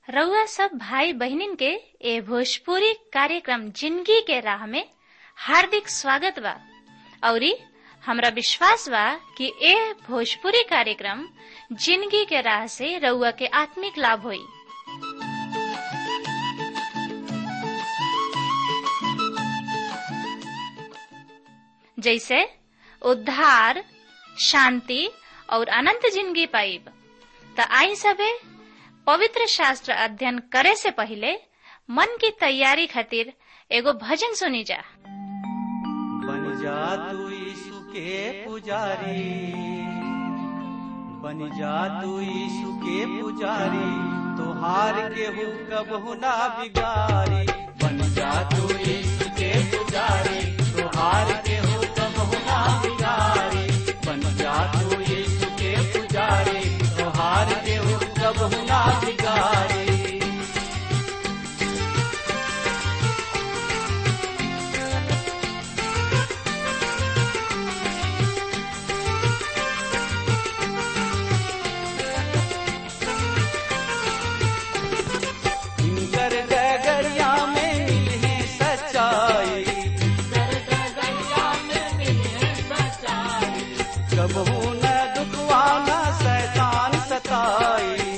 रउआ सब भाई बहिनीन के ए भोजपुरी कार्यक्रम जिंदगी के राह में हार्दिक स्वागत बा औरी हमरा विश्वास बा कि ए भोजपुरी कार्यक्रम जिंदगी के राह से रउआ के आत्मिक लाभ होई जैसे उद्धार शांति और अनंत जिंदगी पाइब त आई सबे पवित्र शास्त्र अध्ययन करे से पहले मन की तैयारी खातिर एगो भजन सुनी जा बन जा तू यीशु के पुजारी बन जा तू यीशु के पुजारी तोहार के कबहू ना बिगारी बन जा तू यीशु के पुजारी तोहार के कबहू ना बिगारी बन जा तू यीशु के पुजारी तोहार के कबहू ना बिगारी इनकर डगरिया में मिले सच्चाई कबहू न दुखवा न शैतान सताई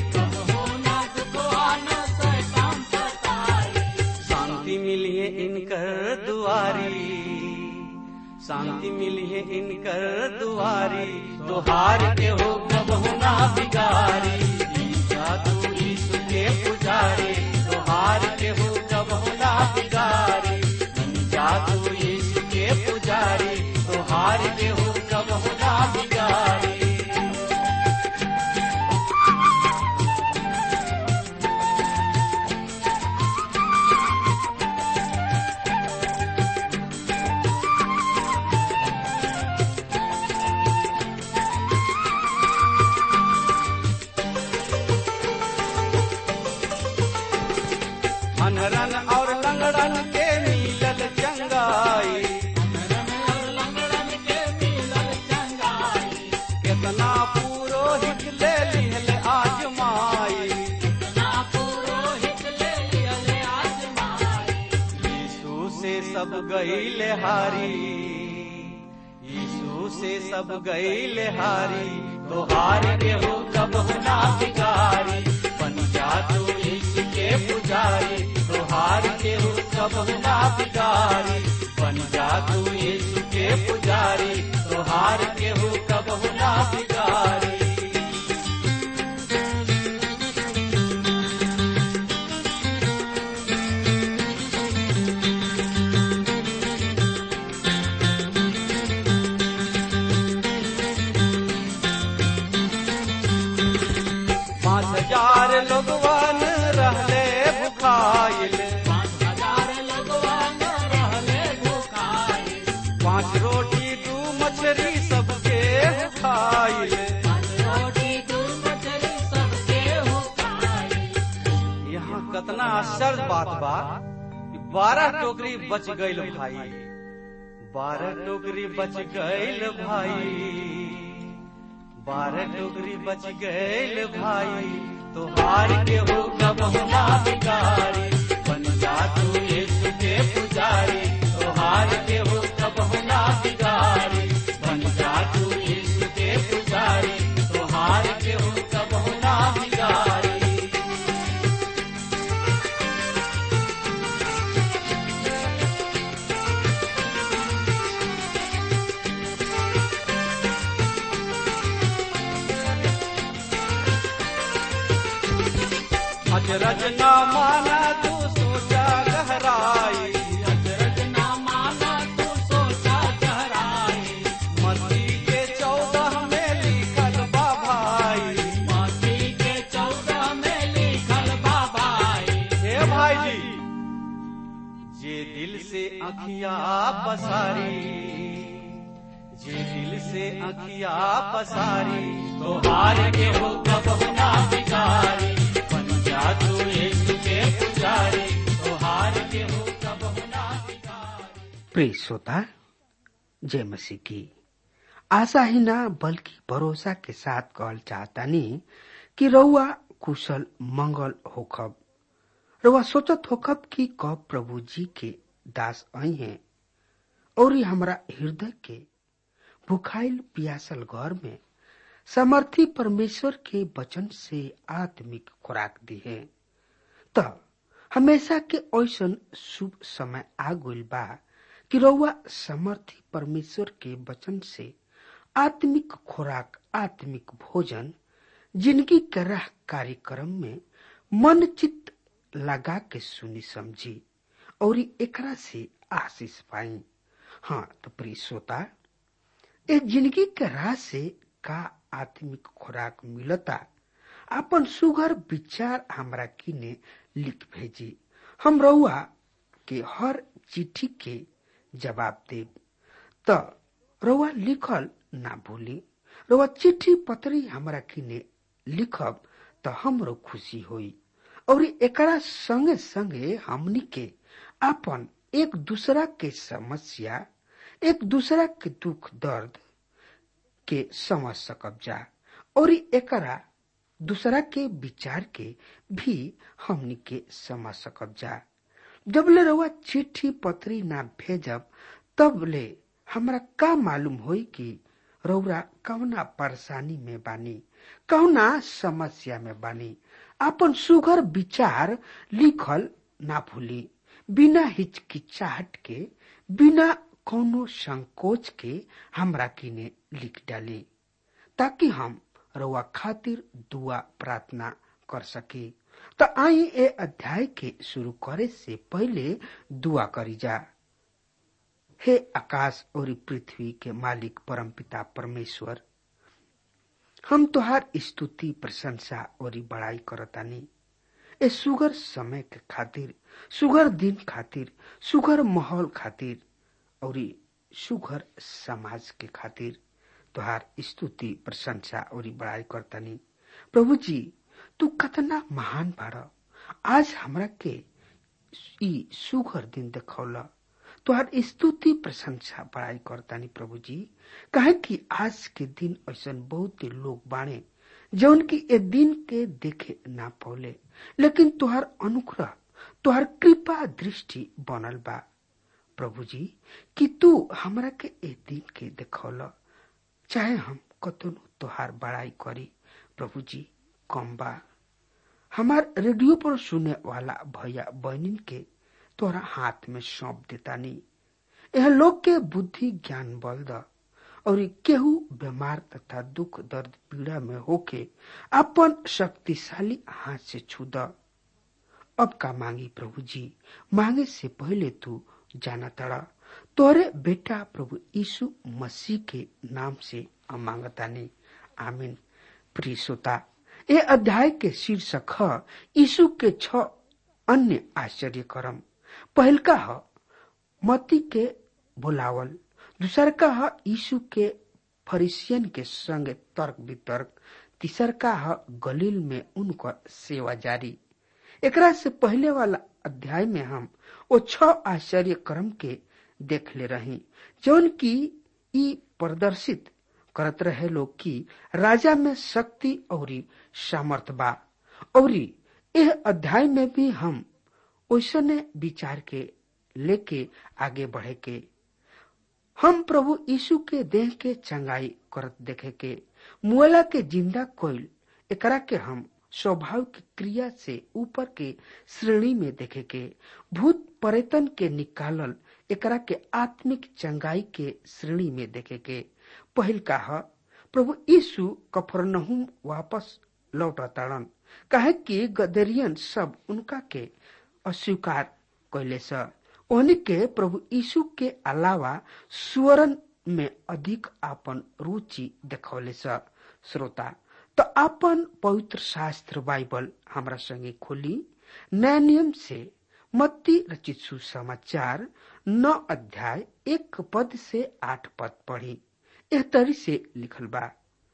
शांति मिली है इनकर दुआरी शांति मिली है इनकर दुआरी तुहार के हो कबहू ना बिगारी ईसा तू यीशु के पुजारी तुहार के हो कबहू ना बिगारी बन जा तू यीशु के पुजारी तुहार के हो कबहू ना बिगारी अनरन और लंगड़न के मिलल चंगाई केतना पुरोहित ले लिहल आजमाई यीशु से सब गईल हारी यीशु से सब गईल हारी तो हार के हो कब ना बिगारी बन जा तू यीशु के पुजारी तो हार के हो कब ना बिगारी बन जा तू यीशु के पुजारी तो हार के हो कब ना बिगारी पाँच हजार लोगवन रहले भुखाइल पाँच रोटी दू मछली सबके खाइल यहाँ कतना आश्चर्य बात बा कि बारह टोकरी बच गईल भाई बारह टोकरी बच गईल भाई बारह टोकरी बच गईल भाई तो हार के हो कब ना बिगारी बन जा तू यीशु के पुजारी तो हार के हो कब ना बिगारी बन जा तू यीशु के पुजारी तो हार के हो कब ना बिगारी अजरज न माना तू सोचा गहराई अजरज न माना तू सोचा गहराई मती के चौदह में लिखल बा भाई मती के चौदह में लिखल बा भाई हे भाई जी जे दिल से अखिया पसारी जे दिल से अखिया पसारी तो हार के हो कब ना बिगारी बन जा तू यीशु के पुजारी तो हार के हो कब ना बिगारी प्रिय श्रोता जय मसीह की आशा ही ना बल्कि भरोसा के साथ कहल चाहतानी कि रउआ कुशल मंगल होखब रउआ सोचत होखब कि कब प्रभु जी के दास आई हैं और ई हमरा हृदय के भुखाइल पियासल घर में समर्थी परमेश्वर के वचन से आत्मिक खुराक दी है त हमेशा के ऐसन शुभ समय आ गइल बा कि रउआ समर्थी परमेश्वर के वचन से आत्मिक खुराक आत्मिक भोजन जिंदगी के राह कार्यक्रम में मन चित्त लगा के सुनी समझी और एकरा से आशीष पाई हाँ तो प्रिय श्रोता ए जिंदगी के राह से का आत्मिक खुराक मिलता अपन सुगर विचार हमरा किने लिख भेजी हम रउआ के हर चिट्ठी के जवाब देब त रउआ लिखल ना भूली रउआ चिट्ठी पत्री हमरा किने लिखब त हमरो खुशी होई और एकरा संगे संगे हमनी के अपन एक दूसरा के समस्या एक दूसरा के दुख दर्द के समझ सकब जा और एकरा दूसरा के विचार के भी हमनी के समझ सकब जा जब ले रउआ चिट्ठी पत्री ना भेजब तब ले हमरा का मालूम होई कि रउरा कौना परेशानी में बानी कौना समस्या में बानी अपन सुघर विचार लिखल ना भूली बिना हिचकिचाहट के बिना कोनो संकोच के हमरा किने लिख डाली ताकि हम रउआ खातिर दुआ प्रार्थना कर सके त आई ए अध्याय के शुरू करे से पहले दुआ करी जा हे आकाश और पृथ्वी के मालिक परमपिता परमेश्वर हम तोहार स्तुति प्रशंसा और बड़ाई करतानी ए सुगर समय के खातिर सुगर दिन खातिर सुगर माहौल खातिर और सुगर समाज के खातिर तोहार स्तुति प्रशंसा और बड़ाई करतानी प्रभु जी तू कतना महान बाड़ आज हमरा के ई सुगर दिन देखौला तोहार स्तुति प्रशंसा बड़ाई करतानी प्रभु जी कहे कि आज के दिन ऐसा बहुत लोग बाणे जौन की ए दिन के देखे ना पौले लेकिन तुहार अनुग्रह तुहार कृपा दृष्टि बनल बा प्रभु जी कि तू हमरा के ए दिन के देखौल चाहे हम कतनो तुहार बड़ाई करी प्रभु जी कम बा हमार रेडियो पर सुने वाला भैया बहनिन के तोरा हाथ में सौंप देता नी यह लोग के बुद्धि ज्ञान बल द और केहू बीमार तथा दुख दर्द पीड़ा में होके अपन शक्तिशाली हाथ से छू द अब का मांगी प्रभु जी मांगे से पहले तू जाना तड़ा तोरे बेटा प्रभु यीशु मसीह के नाम से हम मांगता नहीं आमीन प्रिय श्रोता ये अध्याय के शीर्षक है यीशु के छ अन्य आश्चर्य कर्म पहल का है मती के बुलावल दूसर का है यीशु के फरिसियन के संग तर्क वितर्क तीसर का है गलील में उनकर सेवा जारी एकरा से पहले वाला अध्याय में हम वो छ आश्चर्य कर्म के देख ले रही जौन की ई प्रदर्शित करत रहे लोग की राजा में शक्ति और सामर्थ बा और यह अध्याय में भी हम ओसने विचार के लेके आगे बढ़े के हम प्रभु यीशु के देह के चंगाई करत देखे के मुआला के जिंदा कोयल एकरा के हम स्वाभाविक क्रिया से ऊपर के श्रेणी में देखे के भूत पर्यटन के निकालल एकरा के आत्मिक चंगाई के श्रेणी में देखे के पहल का है प्रभु यीशु कफरनहुम वापस लौटताड़न कहे कि गदरियन सब उनका के अस्वीकार कैले स ओहनी के प्रभु यीशु के अलावा स्वरण में अधिक आपन रुचि देखौले स श्रोता तो अपन पवित्र शास्त्र बाइबल हमरा संगे खोली नया नियम से मत्ती रचित सुसमाचार नौ अध्याय एक पद से आठ पद पढ़ी एह तरी से लिखल बा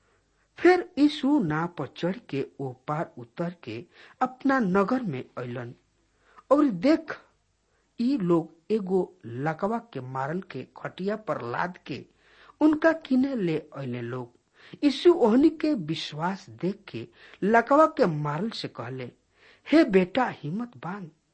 फिर यीशु नाव पर चढ़ के ओ पार उतर के अपना नगर में अलन और देख ई लोग एगो लकवा के मारल के खटिया पर लाद के उनका किने ले अले लोग यीशु ओहनी के विश्वास देख के लकवा के मारल से कहले हे बेटा हिम्मत बांध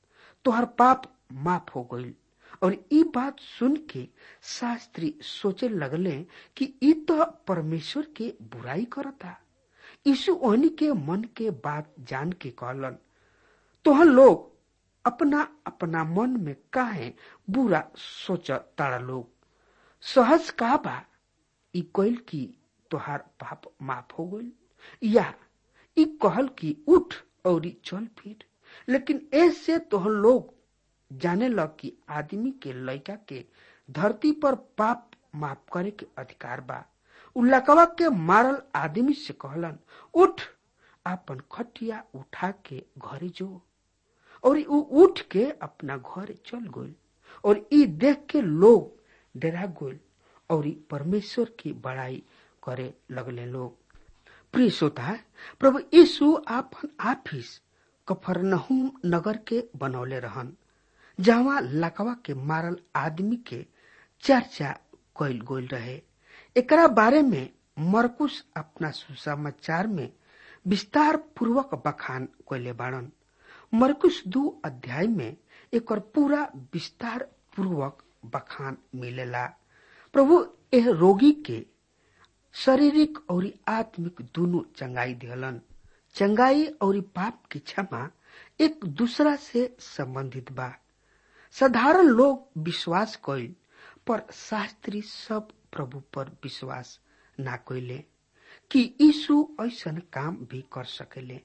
तोहर पाप माफ हो गईल और ई बात सुन के शास्त्री सोचे लगले कि ई तो परमेश्वर के बुराई करता यीशु ओहनी के मन के बात जान के कहलन तोहन लोग अपना अपना मन में काहे बुरा सोच तारा लोग सहज का बा ई कोइल की तोहार पाप माफ हो गईल या ई कहल की उठ और चल फिर लेकिन ऐसे तोहन लोग जाने लग कि आदमी के लड़का के धरती पर पाप माफ करे के अधिकार बा उ लकवा के मारल आदमी से कहलन उठ अपन खटिया उठा के घरे जो और उ उठ के अपना घर चल गई और ई देख के लोग डरा गई और परमेश्वर की बड़ाई करे लगले लोग प्रिय श्रोता प्रभु यीशु आपन आफिस कफरनहुम नगर के बनौले रहन जहाँ लकवा के मारल आदमी के चर्चा कैल गोल रहे एकरा बारे में मरकुश अपना सुसमाचार में विस्तार पूर्वक बखान कैले बाड़न मरकुश दू अध्याय में एक पूरा विस्तार पूर्वक बखान मिलेला प्रभु एह रोगी के शारीरिक और आत्मिक दोनों चंगाई दिहलन चंगाई और पाप की क्षमा एक दूसरा से संबंधित बा साधारण लोग विश्वास कैल पर शास्त्री सब प्रभु पर विश्वास ना कैले कि यीशु ऐसन काम भी कर सकेले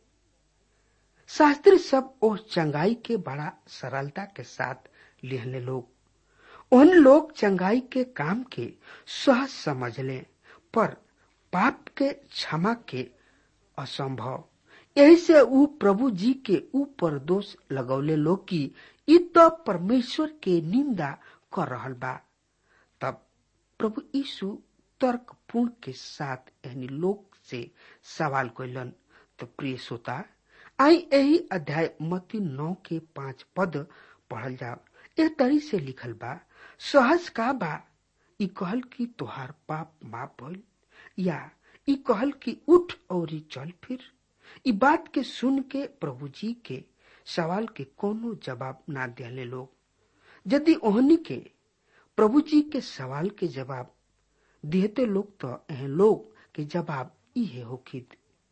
शास्त्री सब ओ चंगाई के बड़ा सरलता के साथ लिहले लोग उन लोग चंगाई के काम के सहज समझ ले पर पाप के क्षमा के असंभव यही से ऊ प्रभु जी के ऊपर दोष लगौले लोग की इ तो परमेश्वर के निंदा कर रहल बा तब प्रभु यीशु तर्क पूर्ण के साथ एहनी लोग से सवाल कैलन तो प्रिय श्रोता आई यही अध्याय मती नौ के पांच पद पढ़ल जाओ ए तरी से लिखल बा सहज का बा ई कहल की तोहार पाप माफ भइल या ई कहल की उठ और चल फिर ई बात के सुन के प्रभु जी के सवाल के कोनो जवाब ना दिले लोग यदि ओहनी के प्रभु जी के सवाल के जवाब दिहते लोग तो एह लोग के जवाब इहे होखित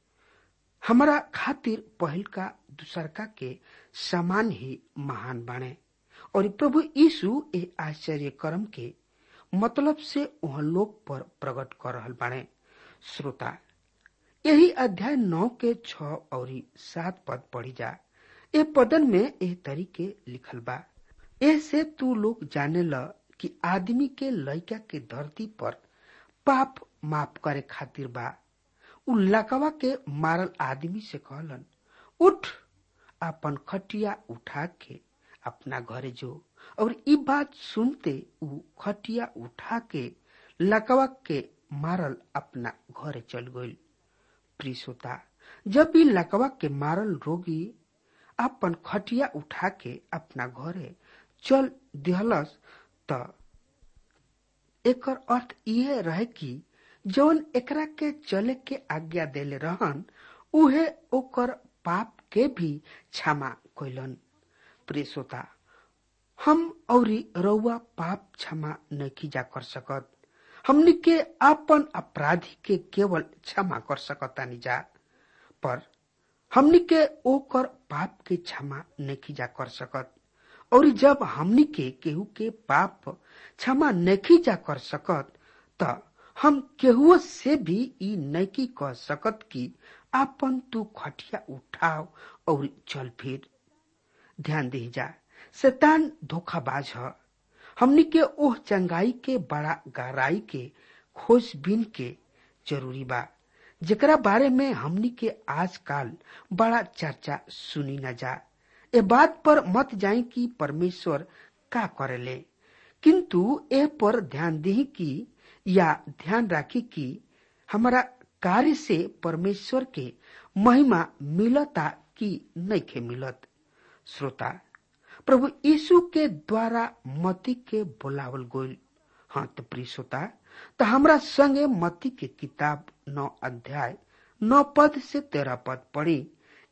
हमारा खातिर पहल का दूसरका के समान ही महान बने और प्रभु यीशु ए आश्चर्य कर्म के मतलब से वह लोग पर प्रकट कर रहल बाणे श्रोता यही अध्याय नौ के छ और सात पद पढ़ी जा ए पदन में एह तरीके लिखल बा ऐसे तू लोग जाने ल कि आदमी के लड़का के धरती पर पाप माफ करे खातिर बा उ लकवा के मारल आदमी से कहलन उठ अपन खटिया उठा के अपना घरे जो और ई बात सुनते उ खटिया उठा के लकवा के मारल अपना घरे चल गई प्रिसोता जब भी लकवा के मारल रोगी अपन खटिया उठा के अपना घरे चल दिहलस त एकर अर्थ यह रहे कि जौन एकरा के चले के आज्ञा देले रहन उहे ओकर पाप के भी क्षमा कैलन प्रिय हम औरी रउआ पाप क्षमा नहीं जा कर सकत हमनी के अपन अपराधी के केवल क्षमा कर सकतानी जा पर हमनी के ओकर पाप के क्षमा नहीं जा कर सकत और जब हमनी के केहू के पाप क्षमा नहीं जा कर सकत त हम केहू से भी ई नहीं कह सकत कि आपन तू खटिया उठाओ और चल फिर ध्यान दी जा शैतान धोखाबाज है हमनी के ओह चंगाई के बड़ा गहराई के खोजबीन के जरूरी बा जेकरा बारे में हमनी के आजकल बड़ा चर्चा सुनी न जा ए बात पर मत जाए कि परमेश्वर का करेले किंतु ए पर ध्यान दी कि या ध्यान राखी कि हमारा कार्य से परमेश्वर के महिमा मिलता कि नहीं के मिलत श्रोता प्रभु यीशु के द्वारा मती के बोलावल गोल हाँ तो प्रिय श्रोता तो हमरा संगे मती के किताब नौ अध्याय नौ पद से तेरह पद पढ़ी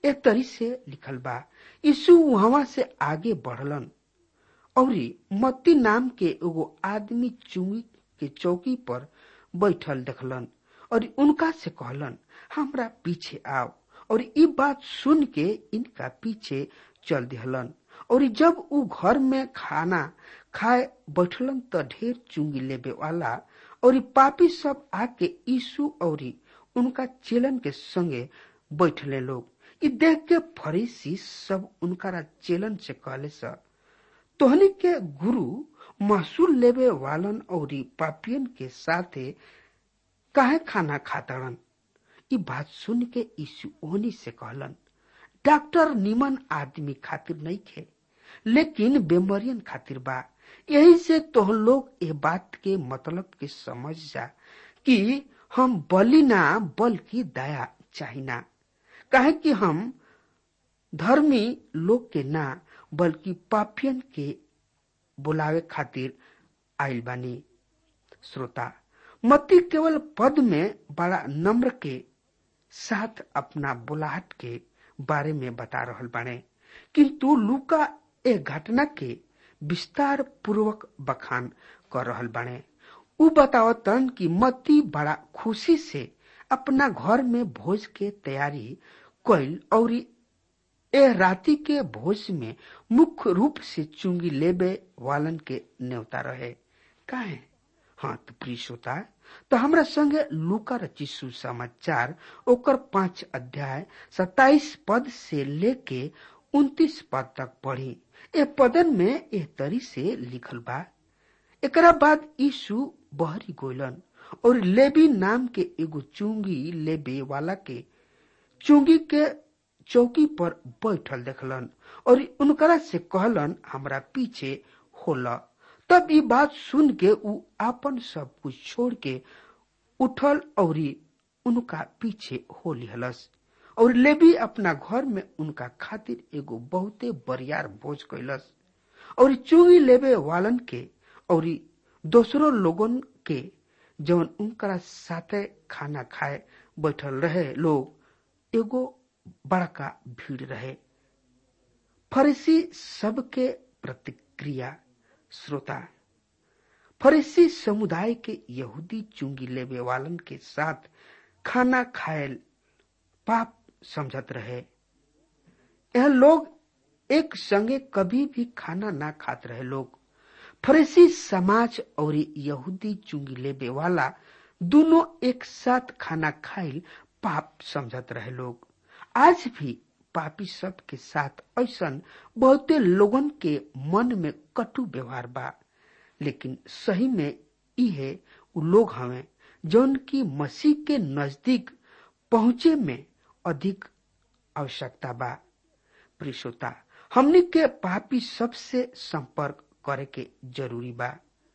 ए तरी से लिखल बा यीशु वहां से आगे बढ़लन और मत्ती नाम के एगो आदमी चुंगी के चौकी पर बैठल देखलन और उनका से कहलन हमरा पीछे आओ और ई बात सुन के इनका पीछे चल दिहलन और जब ऊ घर में खाना खाए बैठलन त ढेर चुंगी लेबे वाला और पापी सब आके यीशु और उनका चेलन के संगे बैठले लोग ई देख के फरीसी सब उनका चेलन से कहले स तोहनी के गुरु महसूल लेबे वालन और पापियन के साथे काहे खाना खातड़न ई बात सुन के यीशु ओहनी से कहलन डॉक्टर निमन आदमी खातिर नहीं खे लेकिन बेमरियन खातिर बा यही से तोह लोग ये बात के मतलब के समझ जा कि हम बलि ना बल्कि दया चाहिना काहे कि हम धर्मी लोग के ना बल्कि पापियन के बुलावे खातिर आइल बानी श्रोता मत्ती केवल पद में बड़ा नम्र के साथ अपना बुलाहट के बारे में बता रहल बाने किंतु लूका ए घटना के विस्तार पूर्वक बखान कर रहल बाने उ बतावतन कि मत्ती बड़ा खुशी से अपना घर में भोज के तैयारी कैल और ए राति के भोज में मुख्य रूप से चुंगी लेबे वालन के न्योता रहे काहे हाँ तो प्रिय श्रोता तो हमरा संगे लूका रची सुसमाचार ओकर पांच अध्याय सताइस पद से लेके उन्तीस पद तक पढ़ी ए पदन में एह तरी से लिखल बा एकरा बाद यीशु बहरी गोलन और लेबी नाम के एगो चुंगी लेबे वाला के चुंगी के चौकी पर बैठल देखलन और उनकरा से कहलन हमरा पीछे होला तब ये बात सुन के ऊ आपन सब कुछ छोड़ के उठल और उनका पीछे हो लिहलस और लेबी अपना घर में उनका खातिर एगो बहुते बरियार भोज कैलस और चुंगी लेबे वालन के और दोसरो लोगन के जवन उनकरा साथे खाना खाए बैठल रहे लोग एगो बड़का भीड़ रहे फरीसी सबके प्रतिक्रिया श्रोता फरीसी समुदाय के यहूदी चुंगी लेबे वालन के साथ खाना खायल पाप समझत रहे यह लोग एक संगे कभी भी खाना ना खात रहे लोग फरीसी समाज और यहूदी चुंगी लेबे वाला दोनों एक साथ खाना खाइल पाप समझत रहे लोग आज भी पापी सब के साथ ऐसा बहुते लोगन के मन में कटु व्यवहार बा लेकिन सही में इहे उ लोग हवे जौन की मसीह के नजदीक पहुंचे में अधिक आवश्यकता बा प्रियता हमनी के पापी सबसे संपर्क करे के जरूरी बा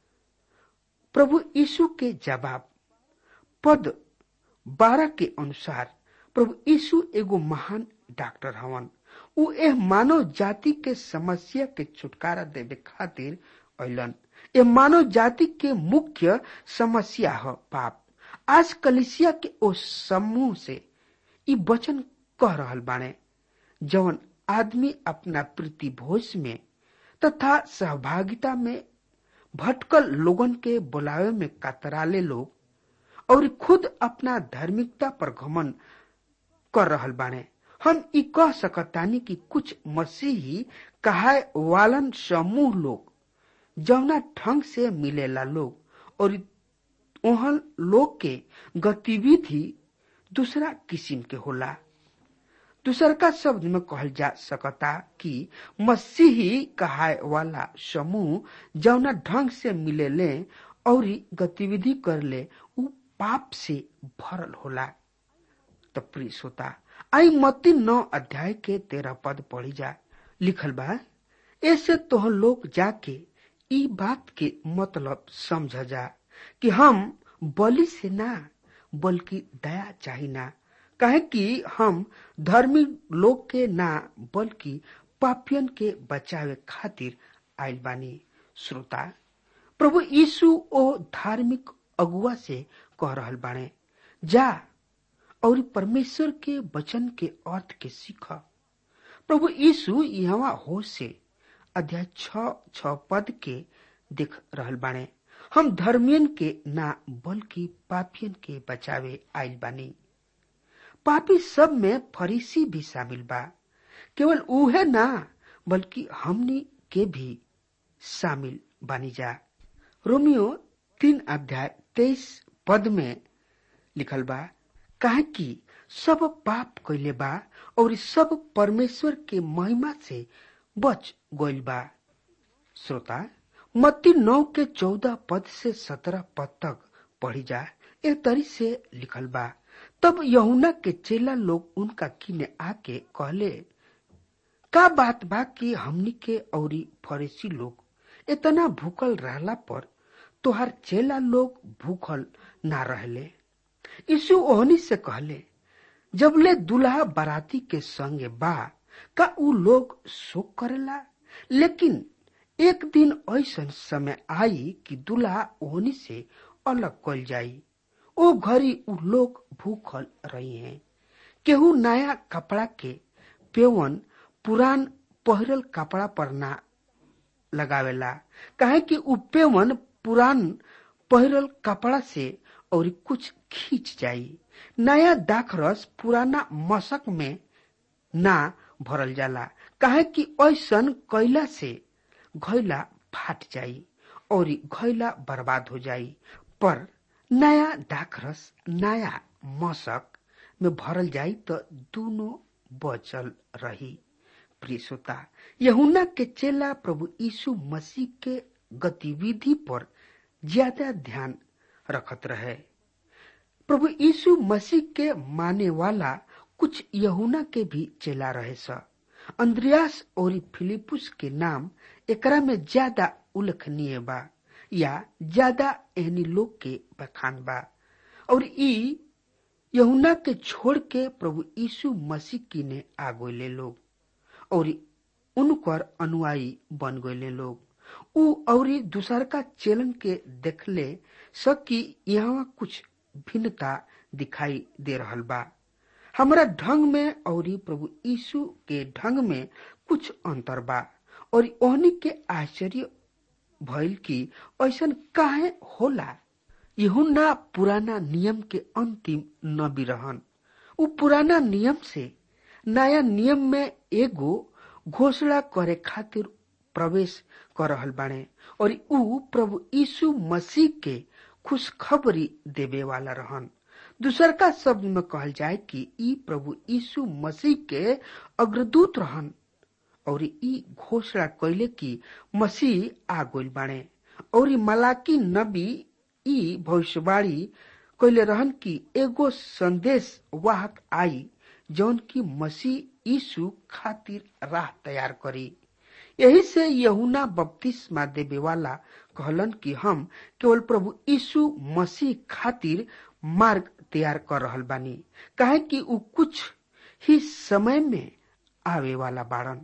प्रभु यीशु के जवाब पद बारह के अनुसार प्रभु यीशु एगो महान डॉक्टर हवन उ एह मानव जाति के समस्या के छुटकारा देवे खातिर अलन ये मानव जाति के मुख्य समस्या है पाप आज कलिसिया के ओ समूह से ई वचन कह रहल बाने जवन आदमी अपना प्रीति भोज में तथा सहभागिता में भटकल लोगन के बुलावे में कतराले लोग और खुद अपना धार्मिकता पर घमन कर रहल बाने हम ई कह सकतानी कि कुछ मसीही कहाय वालन समूह लोग जौना ढंग से मिलेला लोग और ओहन लोग के गतिविधि दूसरा किस्म के होला दूसर का शब्द में कहल जा सकता कि मसीही कहाय वाला समूह जौना ढंग से मिले ले और गतिविधि कर ले उ पाप से भरल होला तो प्रिय श्रोता आई मत्ती नौ अध्याय के तेरह पद पढ़ी जा लिखल बा ऐसे तो लोग जाके ई बात के मतलब समझ जा कि हम बलि से ना बल्कि दया चाही ना कहे कि हम धर्मी लोग के ना बल्कि पापियन के बचावे खातिर आयल बानी श्रोता प्रभु यीशु ओ धार्मिक अगुआ से कह रहल बाणे जा और परमेश्वर के वचन के अर्थ के सीख प्रभु यीशु यहाँ हो से अध्याय छ छ पद के देख रहल बाणे हम धर्मियन के ना बल्कि पापियन के बचावे आइल बानी पापी सब में फरीसी भी शामिल बा केवल उहे ना बल्कि हमनी के भी शामिल बानी जा रोमियो तीन अध्याय तेईस पद में लिखल बा काहे कि सब पाप कैले बा और सब परमेश्वर के महिमा से बच गइल बा श्रोता मत्ती नौ के चौदह पद से सत्रह पद तक पढ़ी जा ए तरी से लिखल बा तब यहुना के चेला लोग उनका किने आके कहले का बात बा कि हमनी के औरी फरेसी लोग इतना भूखल रहला पर तोहार चेला लोग भूखल ना रहले यीशु ओहनी से कहले जबले दुल्हा बाराती के संगे बा का उ लोग शोक करेला लेकिन एक दिन ऐसा समय आई कि दुल्हा ओहनी से अलग कल जाई ओ घड़ी उ लोग भूखल रही हैं केहू नया कपड़ा के पेवन पुरान पहिरल कपड़ा पर ना लगावेला काहे कि उ पेवन पुरान पहिरल कपड़ा से और कुछ खींच जाई नया दाखरस पुराना मशक में ना भरल जाला काहे कि ऐसन कैला से घैला फाट जाई और घैला बर्बाद हो जाई पर नया दाखरस नया मशक में भरल जाई तो दोनों बचल रही प्रिय श्रोता यहुना के चेला प्रभु यीशु मसीह के गतिविधि पर ज्यादा ध्यान रखत रहे प्रभु यीशु मसीह के माने वाला कुछ यहुना के भी चेला रहे स अंद्रयास और फिलिपुस के नाम एकरा में ज्यादा उल्लेखनीय बा या ज्यादा एहनी लोग के बखान बा और ई यहुना के छोड़ के प्रभु यीशु मसीह की ने आ गए लोग और उनकर अनुयायी बन गए लोग उ और दूसर का चलन के देखले सकी यहाँ कुछ भिन्नता दिखाई दे रहल बा हमारा ढंग में और प्रभु यीशु के ढंग में कुछ अंतर बा और ओहनी के आश्चर्य भइल कि ऐसन काहे होला यहुना पुराना नियम के अंतिम नबी रहन उ पुराना नियम से नया नियम में एगो घोषणा करे खातिर प्रवेश कर रहल बाणे और उ प्रभु यीशु मसीह के खुशखबरी देवे वाला रहन दूसर का शब्द में कहल जाए कि ई प्रभु यीशु मसीह के अग्रदूत रहन और ई घोषणा कैले कि मसीह आ गइल बाणे और मलाकी नबी ई भविष्यवाणी कैले रहन कि एगो संदेश वाहक आई जौन की मसीह यीशु खातिर राह तैयार करी यही से यहुना बपतिस्मा देवे वाला कहलन कि हम केवल प्रभु यीशु मसीह खातिर मार्ग तैयार कर रहल बानी काहे कि उ कुछ ही समय में आवे वाला बाड़न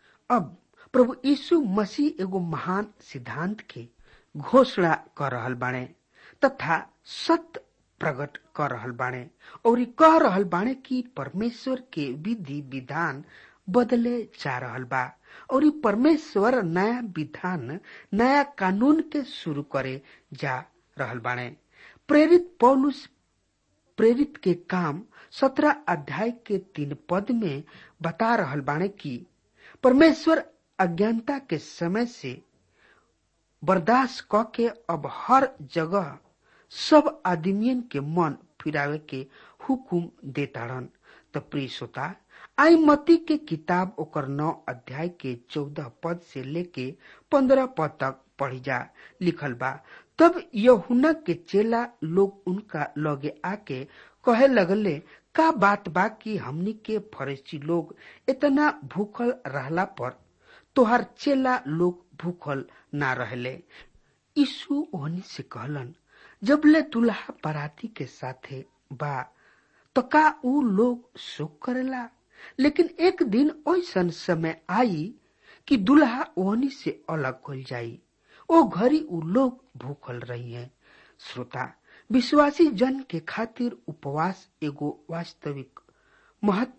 अब प्रभु यीशु मसीह एगो महान सिद्धांत के घोषणा कर रहल बाणे तथा सत्य प्रकट कर रहल बाणे और ई कह रहल बाणे कि परमेश्वर के विधि विधान बदले जा रहल बा और ई परमेश्वर नया विधान नया कानून के शुरू करे जा रहल बाणे प्रेरित पौलुस प्रेरित के काम सत्रह अध्याय के तीन पद में बता रहल बाणे कि परमेश्वर अज्ञानता के समय से बर्दाश्त क के अब हर जगह सब आदमियन के मन फिरावे के हुकुम देताड़न त प्रिय श्रोता आई मती के किताब ओकर नौ अध्याय के चौदह पद से लेके पंद्रह पद तक पढ़ी जा लिखल बा तब यहुना के चेला लोग उनका लगे आके कहे लगले का बात बा कि हमनी के फरेसी लोग इतना भूखल रहला पर तोहर चेला लोग भूखल ना रहले यीशु ओहनी से कहलन जबले दुल्हा बराती के साथे बा तो का उ लोग शोक करेला लेकिन एक दिन ऐसन समय आई कि दुल्हा ओहनी से अलग हो जाई ओ घड़ी उ लोग भूखल रही है श्रोता विश्वासी जन के खातिर उपवास एगो वास्तविक महत्व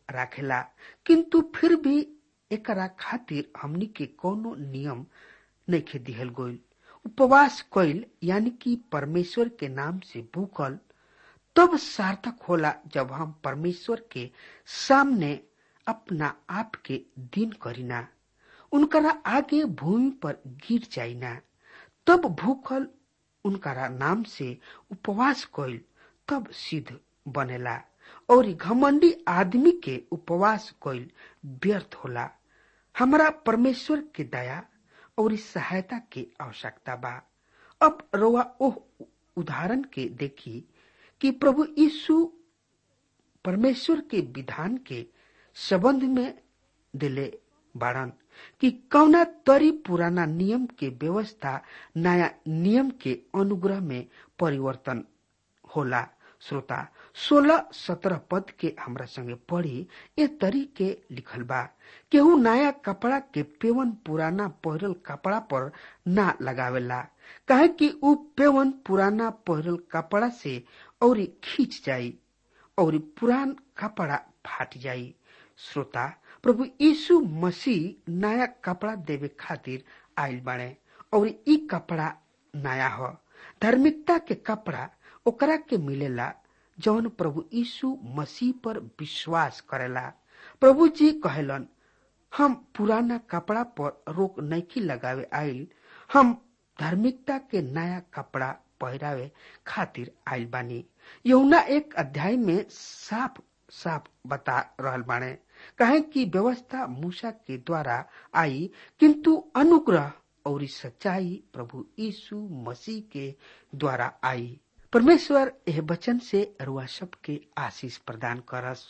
राखेला किंतु फिर भी एकरा खातिर हमनी के कोनो नियम नइखे दिहल गइल उपवास कइल यानी कि परमेश्वर के नाम से भूखल तब सार्थक होला जब हम परमेश्वर के सामने अपना आप के दिन करीना उनकरा आगे भूमि पर गिर जाइना तब भूखल उनकरा नाम से उपवास कइल तब सिद्ध बनेला और घमंडी आदमी के उपवास कइल व्यर्थ होला हमरा परमेश्वर के दया और सहायता के आवश्यकता बा अब रोवा ओह उदाहरण के देखी कि प्रभु यीशु परमेश्वर के विधान के संबंध में दिले बाड़न कि कौना तरी पुराना नियम के व्यवस्था नया नियम के अनुग्रह में परिवर्तन होला श्रोता सोलह सत्रह पद के हमरा संगे पढ़ी ए तरी के लिखल बा केहू नया कपड़ा के पेवन पुराना पहिरल कपड़ा पर ना लगावेला काहे कि उ पेवन पुराना पहिरल कपड़ा से और खींच जाई और पुरान कपड़ा फाट जाई श्रोता प्रभु यीशु मसीह नया कपड़ा देवे खातिर आयल बाड़े और ई कपड़ा नया हो धार्मिकता के कपड़ा ओकरा के मिलेला जौन प्रभु यीशु मसीह पर विश्वास करेला प्रभु जी कहलन हम पुराना कपड़ा पर रोक नैकी लगावे आइल हम धार्मिकता के नया कपड़ा पहरावे खातिर आइल बानी यहुना एक अध्याय में साफ साफ बता रहल बाणे कहे कि व्यवस्था मूसा के द्वारा आई किंतु अनुग्रह और सच्चाई प्रभु यीशु मसीह के द्वारा आई परमेश्वर यह वचन से रुआ सब के आशीष प्रदान करस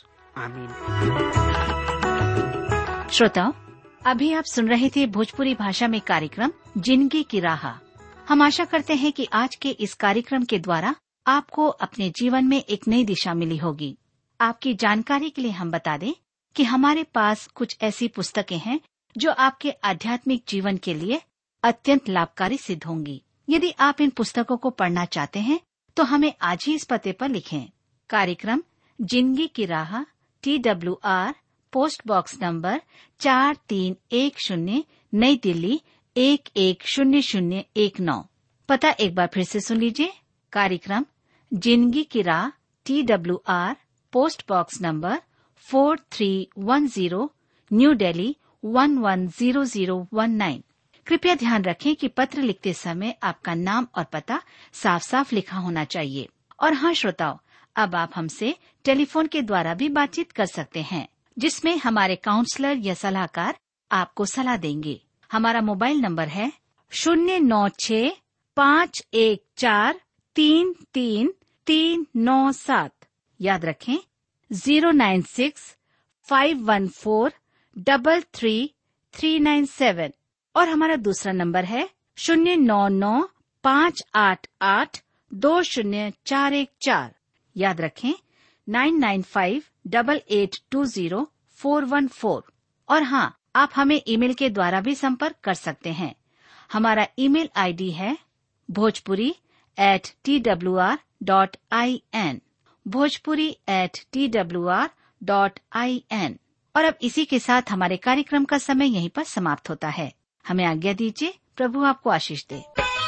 आमीन श्रोताओं अभी आप सुन रहे थे भोजपुरी भाषा में कार्यक्रम जिंदगी की राह हम आशा करते हैं कि आज के इस कार्यक्रम के द्वारा आपको अपने जीवन में एक नई दिशा मिली होगी आपकी जानकारी के लिए हम बता दें कि हमारे पास कुछ ऐसी पुस्तकें हैं जो आपके आध्यात्मिक जीवन के लिए अत्यंत लाभकारी सिद्ध होंगी यदि आप इन पुस्तकों को पढ़ना चाहते हैं तो हमें आज ही इस पते पर लिखें कार्यक्रम जिंदगी की राह T W R post box number चार तीन एक शून्य नई दिल्ली एक एक शून्य शून्य एक नौ पता एक बार फिर से सुन लीजिए कार्यक्रम जिंदगी की राह T W R post box number four three one zero new Delhi one one zero zero one nine कृपया ध्यान रखें कि पत्र लिखते समय आपका नाम और पता साफ साफ लिखा होना चाहिए और हाँ श्रोताओं अब आप हमसे टेलीफोन के द्वारा भी बातचीत कर सकते हैं जिसमें हमारे काउंसलर या सलाहकार आपको सलाह देंगे हमारा मोबाइल नंबर है शून्य नौ छ पाँच एक चार तीन तीन तीन नौ सात याद रखें zero nine six five one four double three three nine seven और हमारा दूसरा नंबर है शून्य नौ नौ पाँच आठ आठ दो शून्य चार एक चार याद रखें nine nine five double eight two zero four one four और हाँ आप हमें ईमेल के द्वारा भी संपर्क कर सकते हैं हमारा ईमेल आईडी है Bhojpuri at T W R dot I N Bhojpuri at T W R dot I N और अब इसी के साथ हमारे कार्यक्रम का समय यहीं पर समाप्त होता है हमें आज्ञा दीजिए प्रभु आपको आशीष दे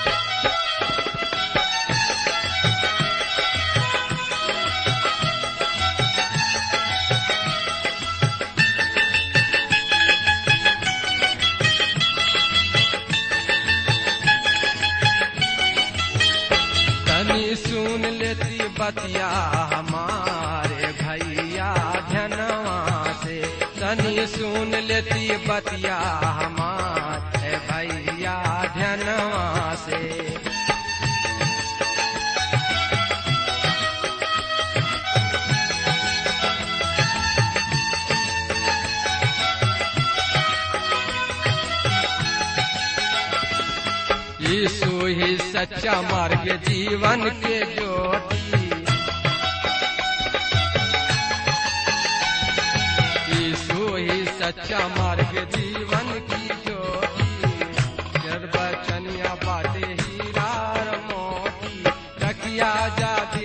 तनी सुन लेती बतिया हमारे भैया धनवा से तनी सुन लेती बतिया हमारे भैया धनवा से यीशु ही सच्चा मार्ग जीवन के ज्योति यीशु ही सच्चा मार्ग जीवन की ज्योति जब बचनिया बाटे हीरा और मोती रखिया जा